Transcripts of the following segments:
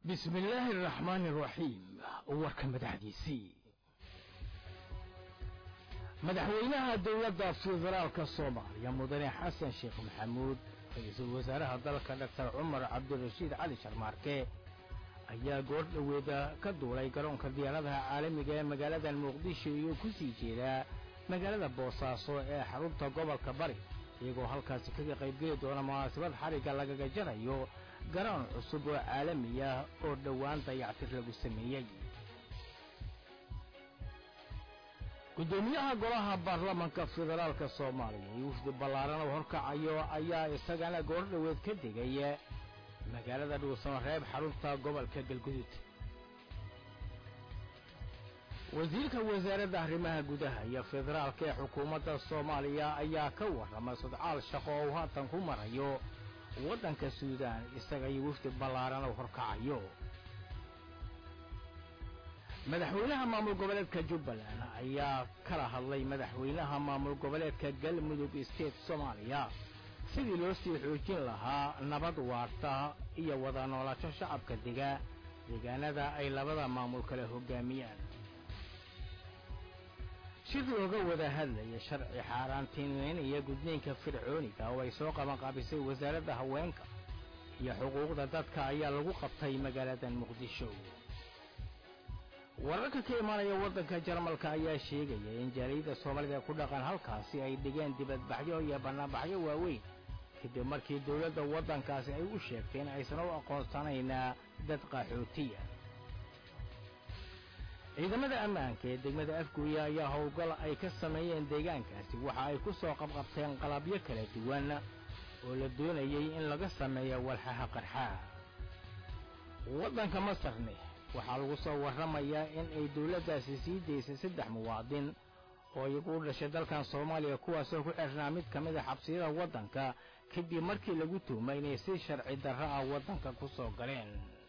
bismi illaahi araxmaani araxiim warka madaxdiisii madaxweynaha dowladda federaalka soomaaliya mudane xasan sheekh maxamuud ra-iisul wasaaraha dalka doctor cumar cabdirashiid cali sharmaarke ayaa goor dhoweeda ka duulay garoonka diyaaradaha caalamiga ee magaalada muqdisho iyo ku sii jeedaa magaalada boosaaso ee xarunta gobolka bari iyagoo halkaasi kaga qaybgeli doona munaasabad xarigga lagaga jarayo garoon cusub oo caalami ah oo dhowaan dayactir lagu sameeyey guddoomiyaha golaha baarlamanka federaalka soomaaliya iyo wufdi ballaaran oo horkacayo ayaa isagana goor dhoweed ka degay magaalada dhuusamareeb xarunta gobolka galgudud wasiirka wasaaradda arrimaha gudaha iyo federaalka ee xukuumadda soomaaliya ayaa ka warramay sodcaal shaqo oo uu haatan ku marayo waddanka suudaan isaga iyo wafdi ballaaran oo horkacayo madaxweynaha maamul goboleedka jubbaland ayaa kala hadlay madaxweynaha maamul goboleedka galmudug state soomaaliya sidii loo sii xoojin lahaa nabad waarta iyo wada noolaansho shacabka dega deegaanada ay labada maamul kale hoggaamiyaan shir looga wada hadlaya sharci xaaraantiinweyn iyo gudniinka fircooniga oo ay soo qabanqaabisay wasaaradda haweenka iyo xuquuqda dadka ayaa lagu qabtay magaalada muqdisho wararka ka imaanaya waddanka jarmalka ayaa sheegaya in jaaliyadda soomaalida ku dhaqan halkaasi ay dhigeen dibadbaxyo iyo bannaanbaxyo waaweyn kadib markii dowladda waddankaasi ay u sheegteen aysan u aqoonsanayna dad qaxootiya ciidamada ammaanka ee degmada afguuya ayaa howlgal ay ka sameeyeen deegaankaasi waxa ay ku soo qabqabteen qalabyo kala duwan oo la doonayay in laga sameeyo walxaha qarxaa waddanka masarne waxaa lagu soo warramayaa in ay dowladdaasi sii daysay saddex muwaadin oo iyagu u dhashay dalkan soomaaliya kuwaasoo ku xirnaa mid ka mid a xabsiyada waddanka kadib markii lagu tuhmay inay si sharci darro ah waddanka ku soo galeen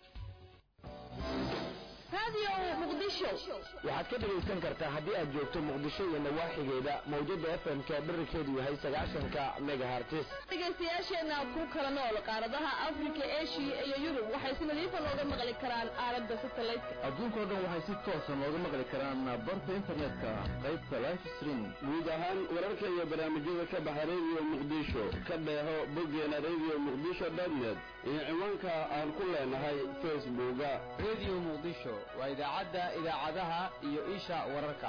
waxaad ka dhegaysan kartaa haddii aad joogto muqdisho iyo nawaaxigeeda mawjada fm-ka dherarkeedu yahay sagaashanka megahartis dhegaystayaasheenna ku kala nool qaaradaha afrika eshiya iyo yurub waxay si nadiifa nooga maqli karaan aalada satellite adduunkao dhan waxay si toosa nooga maqli karaan barta internetka qaybta life stream guud ahaan wararka iyo barnaamijyada ka baxa radio muqdisho ka dheeho boggeena radio muqdisho dotnet iyo ciwaanka aan ku leenahay facebooka radio muqdisho waa idaacadda idaacadaha iyo isha wararka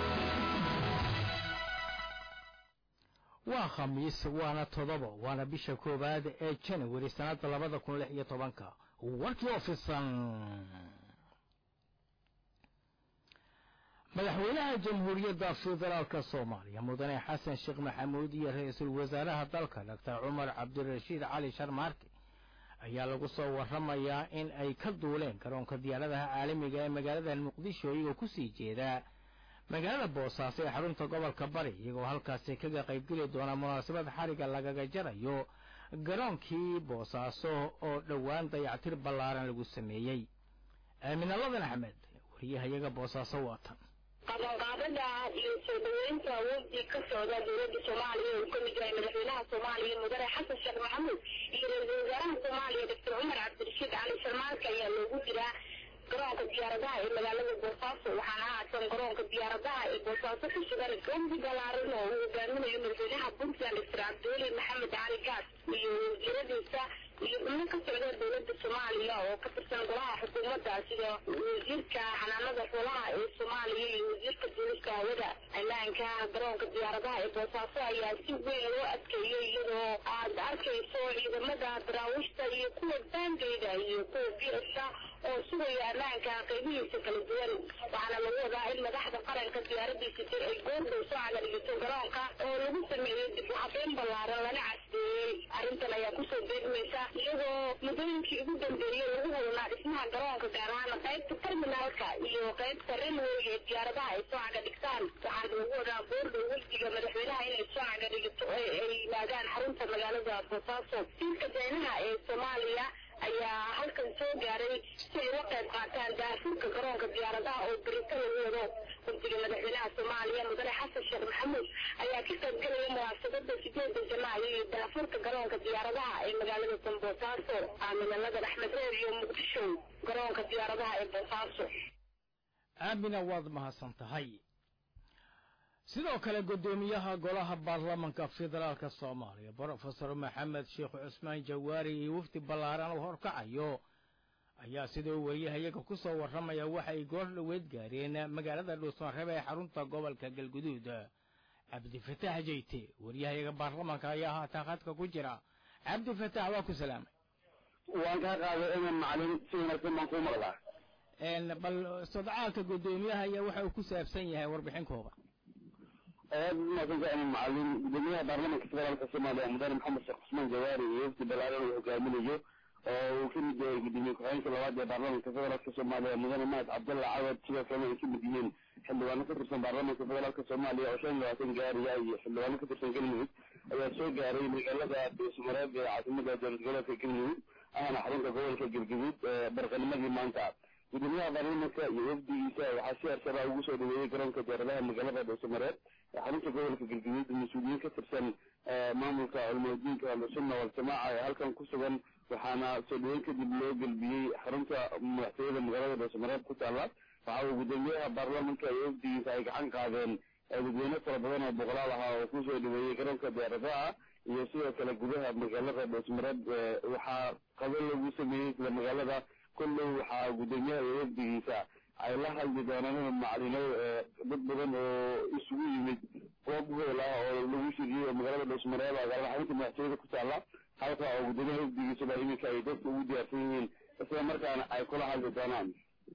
waa khamiis waana toddoba waana bisha koowaad ee janawari sannadda labada kun lix iyo tobanka warkii oo fidsan madaxweynaha jamhuuriyadda federaalka soomaaliya mudane xasan sheekh maxamuud iyo ra-iisul wasaaraha dalka doctor cumar cabdirashiid cali sharmaarke ayaa lagu soo warramayaa in ay ka duuleen garoonka diyaaradaha caalamiga ee magaalada muqdisho iyagoo ku sii jeedaa magaalada boosaaso ee xarunta gobolka bari iyagoo halkaasi kaga qaybgeli doona munaasabad xarigga lagaga jarayo garoonkii boosaaso oo dhowaan dayactir ballaaran lagu sameeyey aamina ladan axmed wariyahayaga boosaaso waatan qabanqaabada iyo soo dhaweynta wafdi ka socda dowladda soomaaliya uu kamid yahay madaxweynaha soomaaliya mudane xasan sheekh maxamuud iyo ra-iisul wasaaraha soomaaliya doctor cumar cabdirashiid cali sharmaarka ayaa loogu jiraa garoonka diyaaradaha ee magaalada boosaaso waxaana haatan garoonka diyaaradaha ee boosaaso ka sugan wafdi balaaran oo uu hogaaminayo madaxweynaha puntland doctor cabdiweli maxamed cali gaas iyo wasiiradiisa iyo xubno ka socda dowladda soomaaliya oo ka tirsan golaha xukuumadda sida wasiirka xanaanada xoolaha ee soomaaliya iyo wasiirka duulista hawada ammaanka garoonka diyaaradaha ee boosaaso ayaa si weyn loo adkeeyey iyadoo aad arkayso ciidamada daraawiishta iyo kuwa baangeyda iyo kuwa biyasa oo sugaya ammaanka qaybihiisa kala duwan waxaana lagu wadaa in madaxda qaranka diyaaradiisa jir ay goordhow soo cagadhigato garoonka oo lagu sameeyey dib u habeyn ballaaran lana casdeeyey arrintan ayaa kusoo beegmaysa iyadoo muddooyinkii ugu dambeeyey lagu hulnaa dhismaha garoonka gaar ahaan qaybta terminaalka iyo qaybta railway ee diyaaradaha ay soo caga dhigtaan waxaana lagu wadaa boordhow wafdiga madaxweynaha inay soo caga dhigato ay yimaadaan xarunta magaalada boosaaso siirka daynaha ee soomaaliya ayaa halkan soo gaaray si ay uga qayb qaataan daafurka garoonka diyaaradaha oo berito lagu wado wafdiga madaxweynaha soomaaliya mudane xasan sheekh maxamuud ayaa ka qayb galaya munaasabada sideeda janaayo iyo daafurka garoonka diyaaradaha ee magaalada dambosaaso aaminaladan axmed reer iyo muqdisho garoonka diyaaradaha ee boosaaso aamina waad mahadsan tahay sidoo kale guddoomiyaha golaha baarlamanka federaalka soomaaliya brofesor maxamed sheekh cusmaan jawaari iyo wafdi ballaaran oo horkacayo ayaa sidoo wariyahayaga ku soo warramaya waxay goor dhoweed gaareen magaalada dhuusmareebe ee xarunta gobolka galguduud cabdifataax jeyte waryahayaga baarlamanka ayaa haatan khadka ku jira cabdifataax waa ku salaamay waan kaa qaaday eman macalin si wanaagsan baan kuu maqlaa bal sodcaalka guddoomiyaha ayaa waxa uu ku saabsan yahay warbixin kooba aad umaadsanka eman macalin guddoomiyaha baarlamanka federaalka soomaaliya mudane maxamed sheekh cusmaan jawaari iyo wafdi ballaaran uu hogaaminayo oo uu ka mid yahay gudoomiye ku-xigeenka labaad ee baarlamanka federaalka soomaaliya mudane mahad cabdalla cawad sidoo kalena ay ka mid yihiin xildhibaano ka tirsan baarlamanka federaalka soomaaliya oo shan iyo labaatan gaariya iyo xildhibaano ka tirsan galmudug ayaa soo gaaray magaalada dhuusmareeb ee caasimada dowlad goboleedka galmudug ahna xarunta gobolka galguduud barqanimadii maanta gudoomiyaha baarlamanka iyo wafdigiisa waxaa si arsaba ugu soo dhaweeyey garoonka diyaaradaha magaalada dhuusamareeb ee xarunta gobolka galguduud mas-uuliyiin ka tirsan maamulka culmadiinka ahlusunna waljamaaca ee halkan ku sugan waxaana soo dhaweyn kadib loo gelbiyey xarunta madaxtooyada magaalada dhuusamareeb ku taala waxa uu gudoomiyaha baarlamanka iyo wafdigiisa ay gacan qaadeen dadweyne fara badan oo boqolaal ahaa oo kusoo dhaweeyey garoonka diyaaradaha iyo sidoo kale gudaha magaalada dhuusmareeb waxaa qado lagu sameeyey isla magaalada kullow waxaa gudoomiyaha iyo wafdigiisa ay la hadli doonaan macalinow dad badan oo isugu yimid goob hool ah oo lagu shiriyey oo magaalada dhuusmareeb agaalada xarunta madaxtooyada ku taala halka oo gudoomiyaha wafdigiisaba iminka ay dadka ugu diyaarsan yihiin isla markaana ay kula hadli doonaan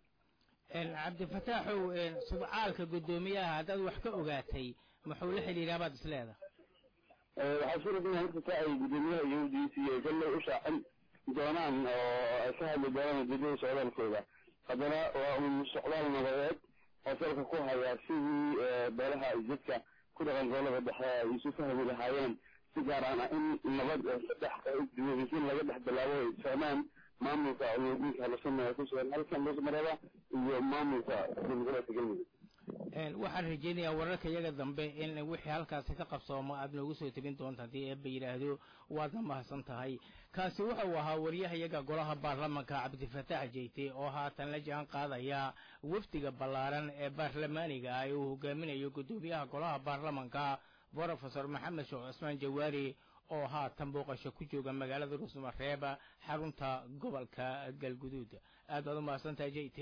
cabdifataaxow sudcaalka guddoomiyaha haddaad wax ka ogaatay muxuu la xidhiidhaa baad isleedahay waxaa suuradan horta taa ay gudoomiyaha iyo wafdigiisa iyo kolley u shaacin doonaan oo ay ka hadli doonaan ujeedada socdaalkooda haddana waa un socdaal nabadeed oo salka ku haya sidii beelaha dadka ku dhaqan gobolada dhexe ay isu fahmi lahaayeen si gaar aan in nabad saddex diwadisiin laga dhex bilaabo ay fahmaan maamulka culmadiinka halusana ee ku sugan halkan dhuusmareeba iyo maamulka gobolgoleedka galmudug waxaan rajaynayaa wararka iyaga dambe in wixii halkaasi ka qabsooma aad noogu soo tebin doonta haddii eebba yidhaahdo waadna mahadsan tahay kaasi wuxuu ahaa waryahayaga golaha baarlamanka cabdifataax jeyte oo haatan la jaan qaadaya wafdiga ballaaran ee baarlamaaniga ah ee uu hogaaminayo guddoomiyaha golaha baarlamanka brofesor maxamed sheekh cusmaan jawaari oo haatan booqasho ku jooga magaalada dhuusmareeb xarunta gobolka galguduud aad baad u mahadsantahay jeyte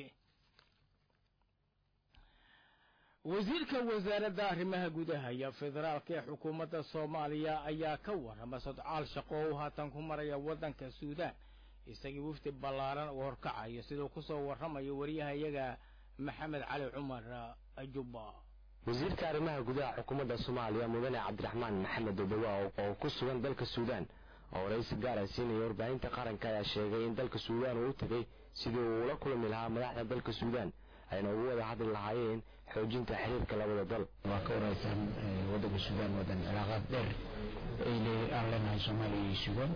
wasiirka wasaaradda arrimaha gudaha iyo federaalka ee xukuumadda soomaaliya ayaa ka warrama sodcaal shaqo oo haatan ku maraya waddanka suudaan isagii wafdi ballaaran uu horkacayo siduu ku soo warramayo wariyahayaga maxamed cali cumar jubba wasiirka arrimaha gudaha xukuumadda soomaaliya mudane cabdiraxmaan maxamed odowa oo ku sugan dalka suudaan oo waraysi gaara siinaya warbaahinta qaranka ayaa sheegay in dalka suudaan uu u tegey sidii uu ula kulmi lahaa madaxda dalka suudaan ayna ugu wada hadli lahaayeen xoojinta xiriirka labada dal waa ka waraysan wadanka suudaan wadan cilaaqaad dheer aan leenahay soomaaliya iyo suudaan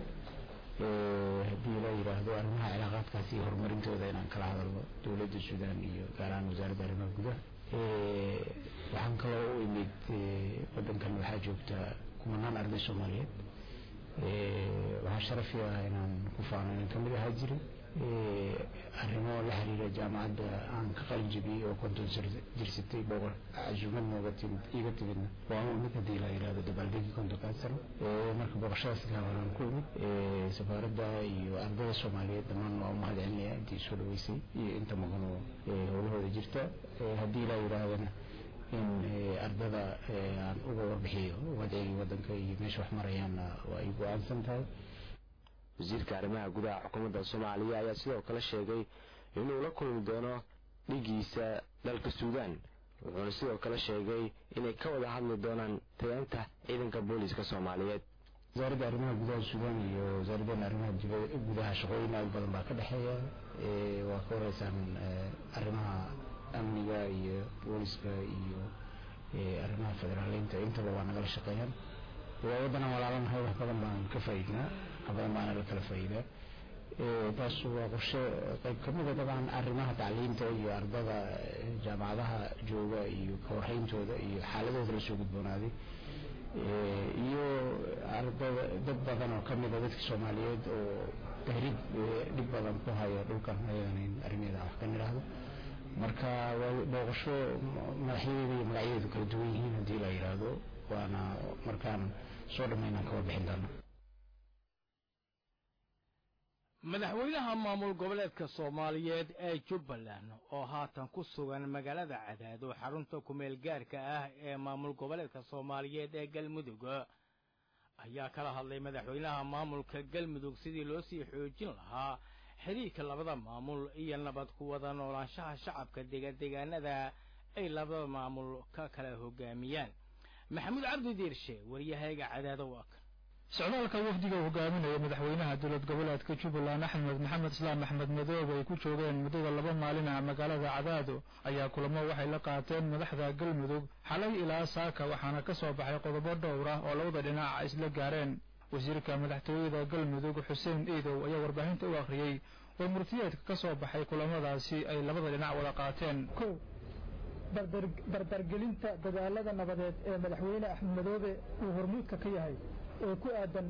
haddii la yidhaahdo arrimaha cilaaqaadkaasi iyo horumarintooda inaan kala hadalno dowladda suudaan iyo gaar ahaan wasaaradda arrimaha gudaha waxaan kaloo u imid wadankan waxaa joogta kumanaan arday soomaaliyeed waxaa sharafi ah inaan ku faano inaan kamid ahaa jiray arrimo la xiriira jaamacadda aan ka qalin jebiyey oo konton jirsatay boqor casuumad nooga timid iiga timidna waa u imid haddii la yidhahdo dabaaldegii kontonkaad sano marka boqoshadaas gaabanaan ku imid safaaradda iyo ardada soomaaliyeed dhammaan waa umahad celinaya intii soo dhaweysay iyo inta maqan oo howlahooda jirta haddii la yidhaahdana in ardada aan uga warbixiyo wadcigii wadanka iyo meesha wax marayaanna waa ay go-aansan tahay wasiirka arrimaha gudaha xukuumadda soomaaliya ayaa sidoo kale sheegay inuu la kulmi doono dhigiisa dalka suudaan wuxuuna sidoo kale sheegay inay ka wada hadli doonaan tayaanta ciidanka booliiska soomaaliyeed wasaaradda arrimaha gudaha suudaan iyo wasaaraddan arrimaha gudaha shaqooyin aad badan baa ka dhexeeya waa ka wareysaan arrimaha amniga iyo booliska iyo arrimaha federaaleynta intaba waa nagala shaqeeyaan waa waddanaan walaalanahay wax badan baan ka faa'iidnaa wax badan baana la kala faa'iidaa taas waa qorshe qayb ka mida dabcan arrimaha tacliinta iyo ardada jaamacadaha jooga iyo ka warreyntooda iyo xaaladooda lasoo gudboonaaday iyo ardada dad badan oo ka mida dadka soomaaliyeed oo tahriib dhib badan ku haya dhulkan ayagana in arrimeeda wax ka nidhaahdo marka waa booqasho madaxyadeeda iyo magacyadeedu kala duwan yihiin haddii la yidhaahdo waana markaan soo dhammaynaan ka warbixin doona madaxweynaha maamul goboleedka soomaaliyeed ee jubbaland oo haatan ku sugan magaalada cadaado xarunta kumeel gaarka ah ee maamul goboleedka soomaaliyeed ee galmudug ayaa kala hadlay madaxweynaha maamulka galmudug sidii loo sii xoojin lahaa xiriirka labada maamul iyo nabad ku wada noolaanshaha shacabka degadegaanada ay labada maamul ka kala hogaamiyaan maxamuud cabdi diirshe waryahayga cadaado waa kan socdaalka wafdiga uu hogaaminaya madaxweynaha dowlad goboleedka jubbaland axmed maxamed islaam axmed madoobe ay ku joogeen muddada laba maalin ah magaalada cadaado ayaa kulamo waxay la qaateen madaxda galmudug xalay ilaa saaka waxaana ka soo baxay qodobo dhowr ah oo labada dhinac isla gaareen wasiirka madaxtooyada galmudug xuseen iidow ayaa warbaahinta u akhriyey oo murtiyeedka ka soo baxay kulamadaasi ay labada dhinac wada qaateen kow dardargelinta dadaalada nabadeed ee madaxweyne axmed madoobe uu hormuudka ka yahay ee ku aadan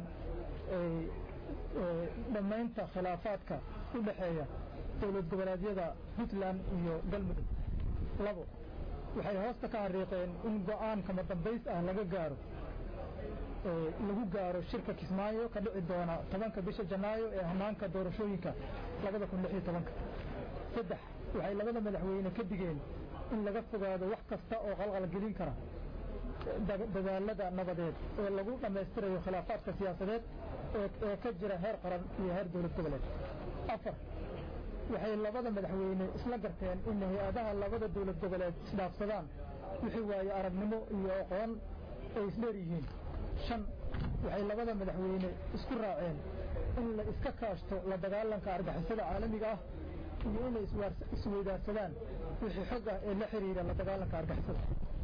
dhammaynta khilaafaadka u dhexeeya dowlad goboleedyada puntland iyo galmudug labo waxay hoosta ka xariiqeen in go'aan kama dambays ah laga gaaro lagu gaaro shirka kismaayo ka dhici doona tobanka bisha janaayo ee hanaanka doorashooyinka labada kun lix iyo tobanka saddex waxay labada madaxweyne ka digeen in laga fogaado wax kasta oo qalqalgelin kara dadaalada nabadeed ee lagu dhammaystirayo khilaafaadka siyaasadeed ee ka jira heer qaran iyo heer dowlad goboleed afar waxay labada madaxweyne isla garteen in hay-adaha labada dowlad goboleed isdhaafsadaan wixii waaye aragnimo iyo aqoon ay isdheer yihiin shan waxay labada madaxweyne isku raaceen in la iska kaashto la dagaalanka argixisada caalamiga ah iyo inay isweydaarsadaan wixii xog ah ee la xiriira la dagaalanka argixisada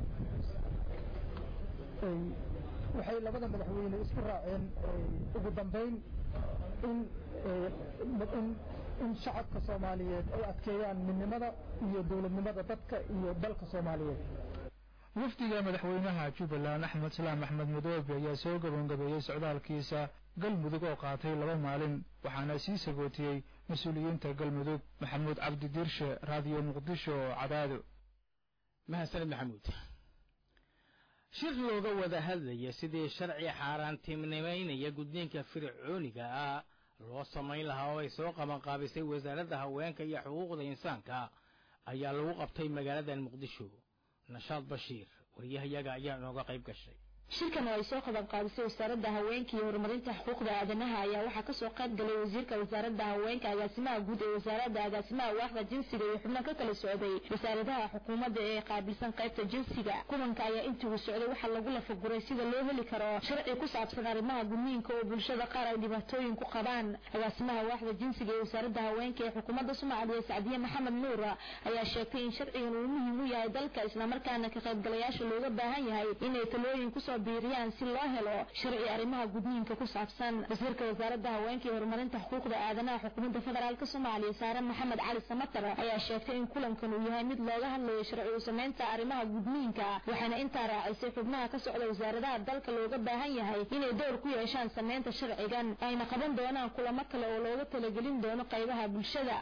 waxay labada madaxweyne isku raaceen ugu dambayn in in shacabka soomaaliyeed ay adkeeyaan midnimada iyo dowladnimada dadka iyo dalka soomaaliyeed wafdiga madaxweynaha jubbaland axmed islaam axmed madoobe ayaa soo gabagabeeyey socdaalkiisa galmudug oo qaatay laba maalin waxaana sii sagootiyey mas-uuliyiinta galmudug maxamuud cabdi diirshe raadiyo muqdisho cadaado mahadsanid maxamuud shir looga wada hadlaya sidii sharci xaaraantimnimaynaya gudniinka fircooniga ah loo samayn lahaa oo ay soo qabanqaabisay wasaaradda haweenka iyo xuquuqda insaanka ayaa lagu qabtay magaaladan muqdisho nashaad bashiir waryahayaga ayaa inooga qayb gashay shirkan oo ay soo qaban qaadisay wasaaradda haweenka iyo horumarinta xuquuqda aadanaha ayaa waxaa kasoo qayb galay wasiirka wasaaradda haweenka agaasimaha guud ee wasaaradda agaasimaha waaxda jinsiga iyo xubno ka kala socday wasaaradaha xukuumadda ee qaabilsan qaybta jinsiga kulanka ayaa intii uu socday waxaa lagu lafaguray sida loo heli karo sharci ku saabsan arrimaha gudniinka oo bulshada qaar ay dhibaatooyin ku qabaan agaasimaha waaxda jinsiga ee wasaaradda haweenka ee xukuumadda soomaaliya sacdiye maxamed nuur ayaa sheegtay in sharcigan uu muhiim u yahay dalka islamarkaana ka qaybgalayaasha looga baahan yahay inay talooyin kusoo biiriyaan si loo helo sharci arrimaha gudniinka ku saabsan wasiirka wasaaradda haweenka iyo horumarinta xuquuqda aadanaha xukuumadda federaalk soomaaliya saare maxamed cali samatar ayaa sheegtay in kulankan uu yahay mid looga hadlayo sharci u samaynta arrimaha gudniinka waxaana intaa raacisay xubnaha ka socda wasaaradaha dalka looga baahan yahay inay door ku yeeshaan samaynta sharcigan ayna qaban doonaan kulamo kale oo looga talagelin doono qaybaha bulshada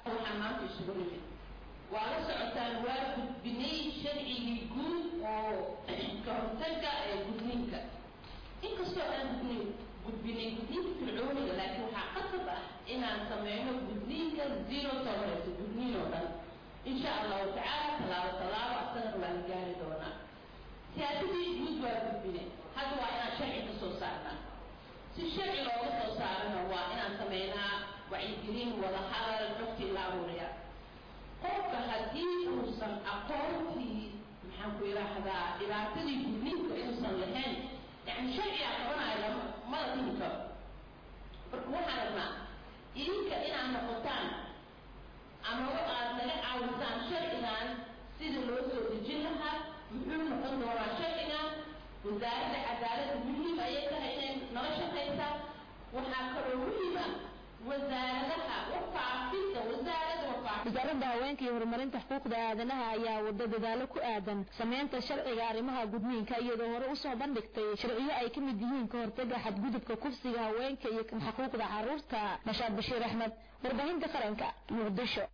waa la socotaan waa gudbinay sharcigii guud oo ka hortaga ee gudniinka inkastoo aan gudnin gudbinay gudniinka fircooniga laakiin waxaa qasab ah inaan sameyno gudniinka zero tolerance gudniin oo dhan insha allahu tacaala tallaabo tallaabo asagana waa la gaari doonaa siyaasadii guud waa gudbinay hadda waa inaan sharci ka soo saarnaa si sharci looga soo saarana waa inaan sameynaa wacyigelin wada hadal xogtii la aruuriya qofka haddii uusan aqoontii maxaan ku yidhaahdaa dhibaatadii gudniinka inuusan lahayn yani sharciga qabanaya mala timi karo marka waxaan rabnaa idinka inaad noqotaan ama aad naga caawisaan sharcigan sida loo soo dejin lahaa muxuu noqon doonaa sharcigan wasaaradda cadaaladda muhiim ayay tahay inay nala shaqaysaa waxaa kaloo muhiim ah wasaaradaha wafaafisa wasaaradda wafaafisa wasaaradda haweenka iyo horumarinta xuquuqda aadanaha ayaa wada dadaalo ku aadan sameynta sharciga arrimaha gudniinka iyadoo hore usoo bandhigtay sharciyo ay ka mid yihiin ka hortaga xadgudubka kufsiga haweenka iyo kan xuquuqda caruurta nashaad bashiir axmed warbaahinta qaranka muqdisho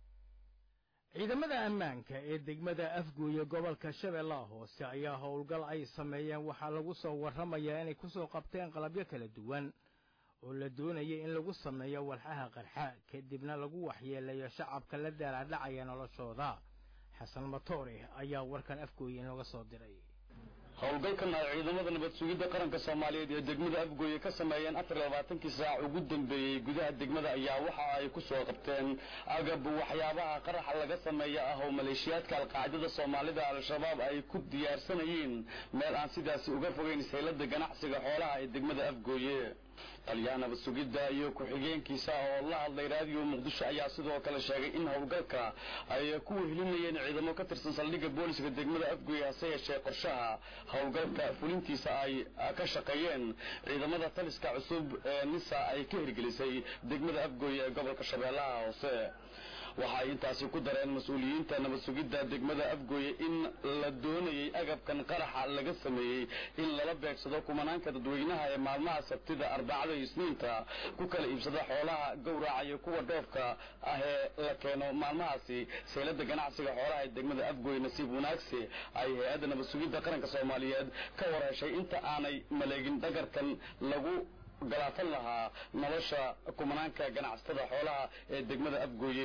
ciidamada ammaanka ee degmada afguuye gobolka shabeellaha hoose ayaa howlgal ay sameeyeen waxaa lagu soo warramayaa inay kusoo qabteen qalabyo kala duwan oo la doonaya in lagu sameeyo walxaha qarxa kadibna lagu waxyeelayo shacabka la daalaadhacaya noloshooda xasan matoore ayaa warkan afgooye inooga soo diray howlgalkan ay ciidamada nabad sugidda qaranka soomaaliyeed ee degmada afgooye ka sameeyeen afar iyo labaatankii saac ugu dambeeyey gudaha degmada ayaa waxa ay ku soo qabteen agab waxyaabaha qaraxa laga sameeya ah oo maleeshiyaadka alqaacidada soomaalida al-shabaab ay ku diyaarsanayeen meel aan sidaasi uga fogeyn saylada ganacsiga xoolaha ee degmada afgooye taliyaha nabad sugidda iyo ku-xigeenkiisa oo la hadlay raadiyo muqdisho ayaa sidoo kale sheegay in howlgalka ay ku wehelinayeen ciidamo ka tirsan saldhigga booliska degmada afgooye hase yeeshee qorshaha howlgalka fulintiisa ay ka shaqeeyeen ciidamada taliska cusub ee nisa ay ka hirgelisay degmada afgooye ee gobolka shabeellaha hoose waxaay intaasi ku dareen mas-uuliyiinta nabad sugidda degmada afgooye in la doonayey agabkan qaraxa laga sameeyey in lala beegsado kumanaanka dadweynaha ee maalmaha sabtida arbacada iyo isniinta ku kala iibsada xoolaha gowraca iyo kuwa dhoofka ah ee la keeno maalmahaasi saylada ganacsiga xoolaha ee degmada afgooye nasiib wanaagsi ay hay-adda nabad sugidda qaranka soomaaliyeed ka warheshay inta aanay maleegin dhagarkan lagu galaafan lahaa nolosha kumanaanka ganacsatada xoolaha ee degmada afgooye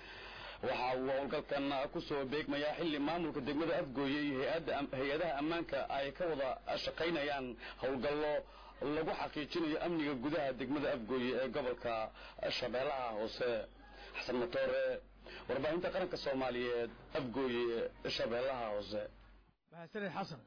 waxa uu howlgalkan ku soo beegmayaa xilli maamulka degmada afgooye iyo hay-adaha ammaanka ay ka wada shaqaynayaan howlgallo lagu xaqiijinayo amniga gudaha degmada afgooye ee gobolka shabeellaha hoose xasan matoore warbaahinta qaranka soomaaliyeed afgooye shabeellaha hoose mahadsanid xasan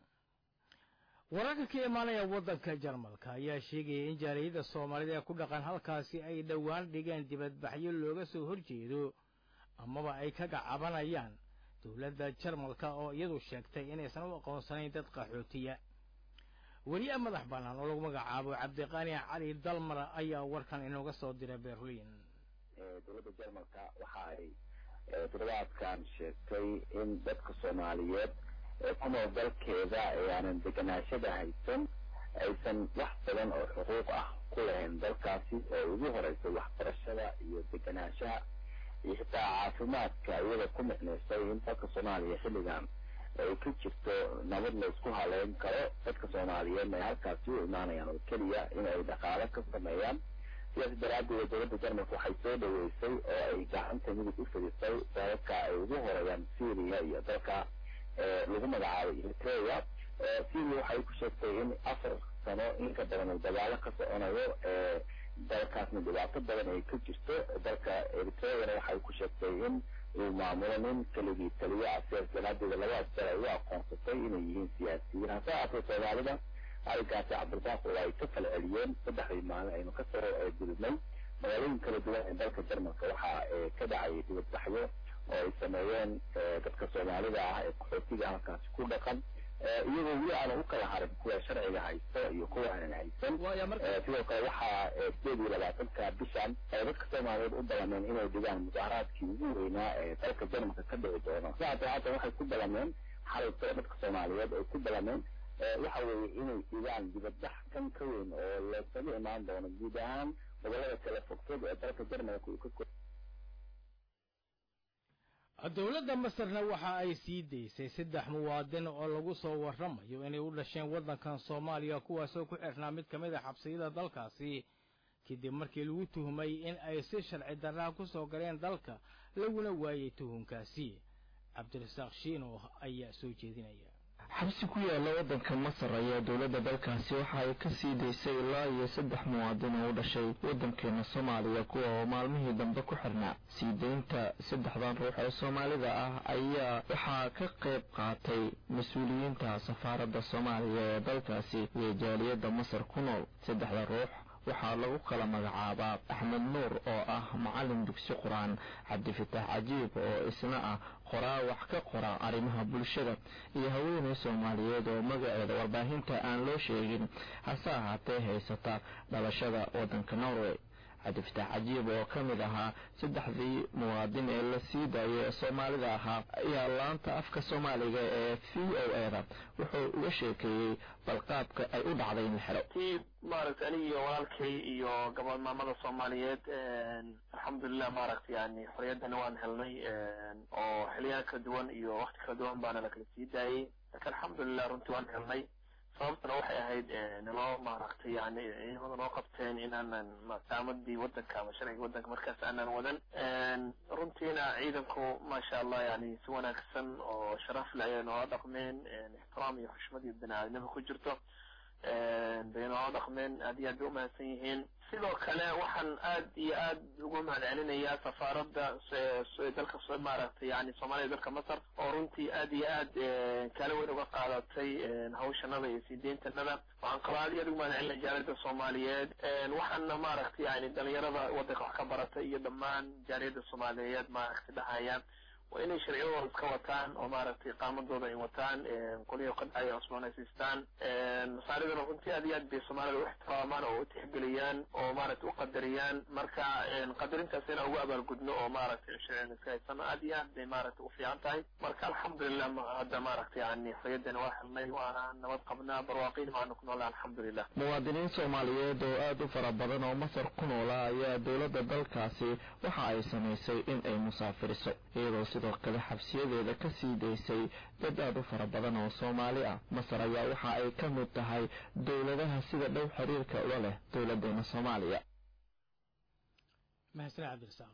wararka ka imaanaya waddanka jarmalka ayaa sheegaya in jaaliyadda soomaalida ee ku dhaqan halkaasi ay dhowaan dhigeen dibadbaxyo looga soo horjeedo amaba ay ka gacabanayaan dowladda jarmalka oo iyadu sheegtay inaysan u aqoonsanayn dad qaxootiya weriye madax bannaan oo lagu magacaabo cabdiqaani cali dalmar ayaa warkan inooga soo diray berliin dowladda jarmalka waxa ay toddobaadkan sheegtay in dadka soomaaliyeed ee ku nool dalkeeda ee aanan deganaashada haysan aysan wax badan oo xuquuq ah ku lahayn dalkaasi oo ugu horeysa waxbarashada iyo deganaanshaha iyo xitaa caafimaadka iyada ku micnaysay in dalka soomaaliya xilligan ay ka jirto nabad la isku haleyn karo dadka soomaaliyeedna ay halkaasi u imaanayaan oo keliya in ay dhaqaale ka sameeyaan sidaas daraaddeed dowladda jarmalka waxay soo dhaweysay oo ay gacanta midig u fidisay dalalka ay ugu horeeyaan syria iyo dalka lagu magacaabay eritrea syria waxay ku sheegtay in afar sano in ka badan uu dagaalo ka soconayo dalkaasna dhibaato badan ay ka jirto dalka eritreana waxay ku sheegtay in uu maamulo nin keligii taliyo ah sidaas daraadeeda labadaas dal ay u aqoonsatay inay yihiin siyaasiyiin hase ahaatee soomaalida arrinkaasi cabdirasaaq oo ay ka kala celiyeen saddexdii maalin aynu ka soo gudubnay magaalooyin kala duwan ee dalka jarmalka waxaa ka dhacayay dibadbaxyo oo ay sameeyeen dadka soomaalida ah ee qaxootiga halkaasi ku dhaqan iyagoo weli aanan u kala harin kuwa sharciga haysta iyo kuwa aanan haysan sidoo kale waxaa sideed iyo labaatanka bishan ay dadka soomaaliyeed u balameen inay dhigaan mudaharaadkii ugu weynaa ee dalka jarmalka ka dhici doono sidaas haatan waxay ku balameen xalayto dadka soomaaliyeed ay ku balameen waxa weeye inay dhigaan dibadbax kan ka weyn oo loosaga imaan doono guud ahaan gobolada kala fogfog ee dalka jarmalka uu ka dowladda masarna waxa ay sii daysay saddex muwaadin oo lagu soo warramayo inay u dhasheen waddankan soomaaliya kuwaasoo ku xirnaa mid ka mid a xabsiyada dalkaasi kadib markii lagu tuhmay in ay si sharci darraa ku soo galeen dalka laguna waayey tuhunkaasi cabdirasaaq shiino ayaa soo jeedinaya xabsi ku yaala waddanka masar ayaa dowladda dalkaasi waxa ay ka sii daysay ilaa iyo saddex muwaadin oo u dhashay waddankeena soomaaliya kuwa oo maalmihii dambe ku xirnaa sii deynta saddexdan ruux ee soomaalida ah ayaa waxaa ka qayb qaatay mas-uuliyiinta safaaradda soomaaliya ee dalkaasi iyo jaaliyadda masar ku nool saddexda ruux waxaa lagu kala magacaabaa axmed nuur oo ah macallin dugsi qur-aan cabdifitaax cajiib oo isna ah qoraa wax ka qora arrimaha bulshada iyo haweeney soomaaliyeed oo magaceeda warbaahinta aan loo sheegin hase ahaatee haysata dhalashada waddanka norway cabdifataax cajiib oo ka mid ahaa saddexdii muwaadin ee la sii daayay ee soomaalida ahaa ayaa laanta afka soomaaliga ee v o e da wuxuu uga sheekeeyey balqaabka ay u dhacday in la xiro ti maaragtay aniga iyo walaalkay iyo gabadh maamada soomaaliyeed alxamdulilah maaragtay yani xorriyaddana waan helnay oo xiliyaha kala duwan iyo wakti kala duwan baana lakala sii daayey laakiin alxamdulilah runtii waan helnay sababtana waxay ahayd naloo maaragtay yani ciidamada noo qabteen inaanan saamadii wadanka ama sharciga wadanka markaas aanan wadan runtiina ciidanku maasha allah yani si wanaagsan oo sharaf le ayay noola dhaqmeen ixtiraam iyo xushmad iyo bini-aadnimo ku jirto bay noola dhaqmeen aad iyo aad bay umahadsan yihiin sidoo kale waxaan aad iyo aad ugu mahad celinayaa safaaradda dalka maaragtay yani soomaaliya dalka masar oo runtii aad iyo aad kaala weyn uga qaadatay hawshanada iyo sii deyntanada waxaan kaloo aad iyo aad ugu mahad celinaya jaaliyadda soomaaliyeed waxaana maaragtay yani dhalinyarada wadanka wax ka baratay iyo dhammaan jaaliyadda soomaaliyeed maaragtay dhahaya waa inay sharciyadooda iska wataan oo maaragtay qaamadooda ay wataan qolihii ka dhacay cusboonaysiistaan masaaridana runtii aad iyo aad bay soomaalida u ixtiraamaan oo u tixgeliyaan oo maaragtay u qadariyaan marka qadarintaas inaan ugu abaalgudno oo maaragtay sharcigan iska haysano aad iyo aad bay maaragtay u fiican tahay marka alxamdulilah hadda maaragtay yani xorriyaddana waa helnay waana nabad qabnaa barwaaqiin waana ku noolaa alxamdulilah muwaadiniin soomaaliyeed oo aad u fara badan oo masar ku noolaa ayaa dowladda dalkaasi waxa ay samaysay in ay musaafiriso iyadoo sidoo kale xabsiyadeeda ka sii daysay dad aad u fara badan oo soomaali ah masar ayaa waxa ay ka mid tahay dowladaha sida dhow xiriirka ula leh dowladeena soomaaliya mahadsan cabdirasaaq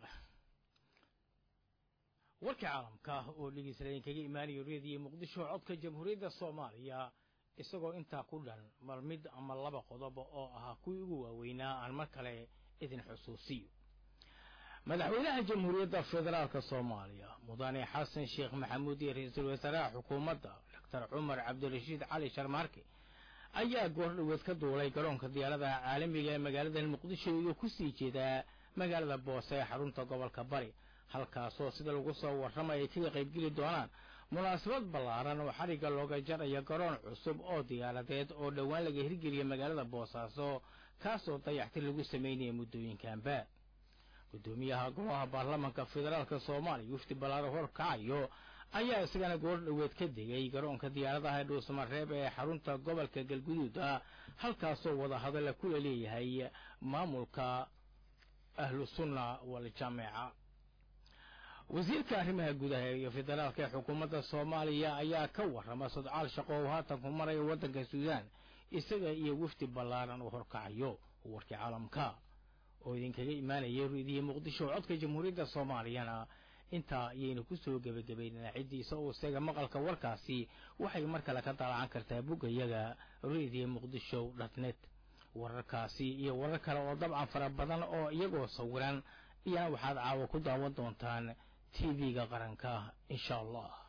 warkii caalamka oo dhegeysanayeen kaga imaanayo reediyo muqdisho codka jamhuuriyadda soomaaliya isagoo intaa ku dhan mal mid ama laba qodob oo ahaa kuwii ugu waaweynaa aan mar kale idin xusuusiyo madaxweynaha jamhuuriyadda federaalka soomaaliya mudane xasan sheekh maxamuud iyo ra-iisul wasaaraha xukuumadda doctor cumar cabdirashiid cali sharmaarke ayaa goordhoweed ka duulay garoonka diyaaradaha caalamiga ee magaalada muqdisho iyagoo ku sii jeedaa magaalada boose ee xarunta gobolka bari halkaasoo sida lagu soo warramay ay kaga qaybgeli doonaan munaasabad ballaaran oo xarigga looga jarayo garoon cusub oo diyaaradeed oo dhowaan laga hirgeliyay magaalada boosaaso kaasoo dayactir lagu samaynaya muddooyinkanba gudoomiyaha golaha baarlamaanka federaalka soomaaliya wafdi ballaaro horkacayo ayaa isagana goor dhoweed ka degay garoonka diyaaradaha ee dhuusamareeb ee xarunta gobolka galguduuda halkaasoo wadahadalla kula leeyahay maamulka ahlu sunna waljaameeca wasiirka arrimaha gudaha iyo federaalka ee xukuumadda soomaaliya ayaa ka warrama sodcaal shaqo oo haatan ku maraya waddanka suudaan isaga iyo wafdi ballaaran uu horkacayo warkii caalamka oo idinkaga imaanaya reediyo muqdisho codka jamhuuriyadda soomaaliyana intaa ayaynu ku soo gebagabaynaa ciddiisa oo isaga maqalka warkaasi waxay mar kale ka dalacan kartaa boggayaga reediyo muqdisho dhatnet wararkaasi iyo warar kale oo dabcan fara badan oo iyagoo sawiran iyana waxaad caawa ku daawan doontaan t v-ga qaranka insha allah